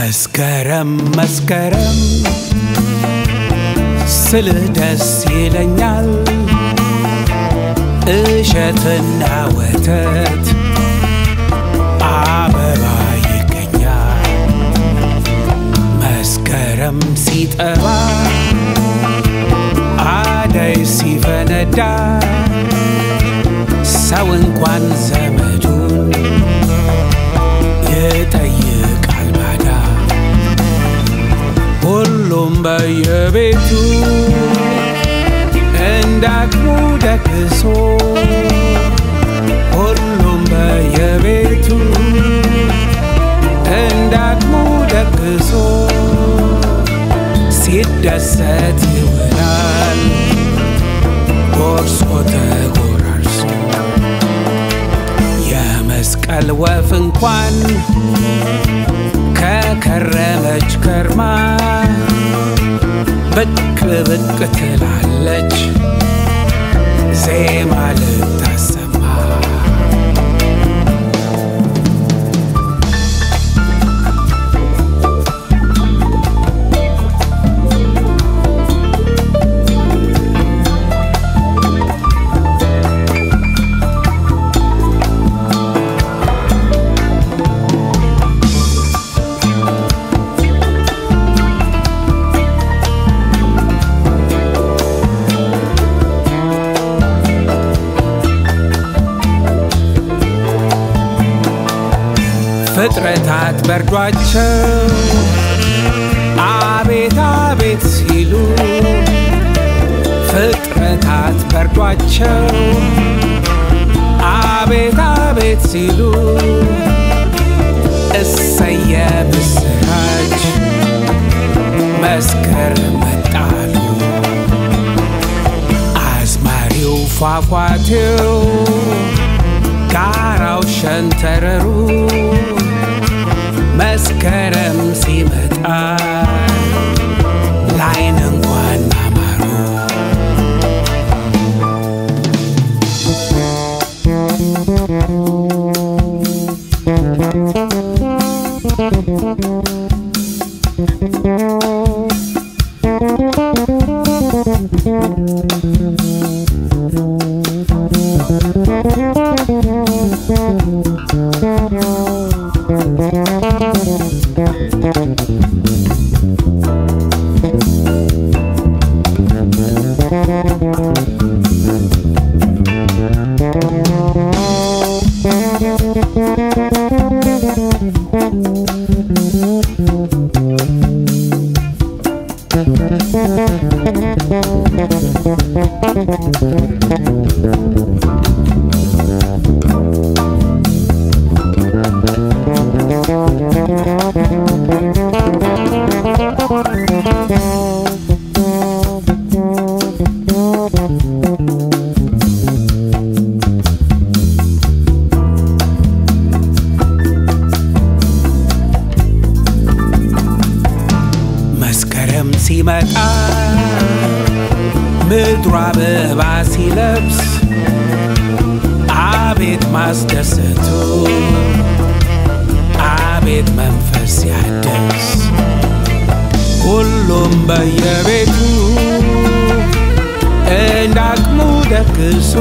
መስከረም መስከረም ስልህ ደስ ይለኛል እሸትና ወተት አበባ ይገኛል መስከረም ሲጠባ አደይ ሲፈነዳ ሰው እንኳን ዘመዱን ይጠይቃል ባዳ ሁሉም በየቤቱ እንዳቅሙ ደግሶ ሁሉም በየቤቱ እንዳቅሙ ደግሶ ሲደሰት ይውላል ጎርሶ ተጎራርሶ የመስቀል ወፍ እንኳን ከከረመች ከርማ ብቅ ብቅ ትላለች ዜማ ልታሰማ ፍጥረታት በርዷቸው አቤት አቤት ሲሉ ፍጥረታት በርዷቸው አቤት አቤት ሲሉ እሰየ ምስራች መስከረም መጣሉ አዝማሪው ፏፏቴው ጋራው ሸንተረሩ መስከረም ሲመጣ ላይን እንኳን አማሩ መስከረም ሲመጣ ምድሯ አበባ ሲለብስ አቤት ማስደሰቱ አቤት መንፈስ ሲያድስ ሁሉም በየቤቱ እንዳቅሙ ደግሶ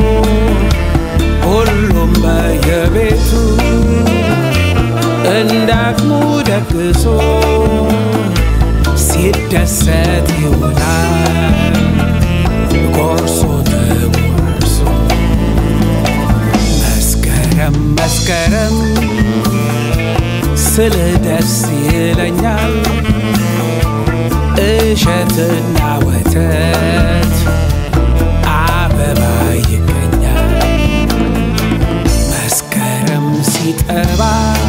ሁሉም በየቤቱ እንዳቅሙ ደግሶ ሲደሰት ይውላል ጎርሶ ተጎራርሶ መስከረም መስከረም ስል ደስ ይለኛል እሸትና ወተት አበባ ይገኛል መስከረም ሲጠባ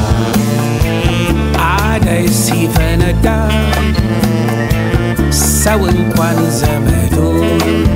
አደይ ሲፈነዳ ሰው እንኳን ዘመዱን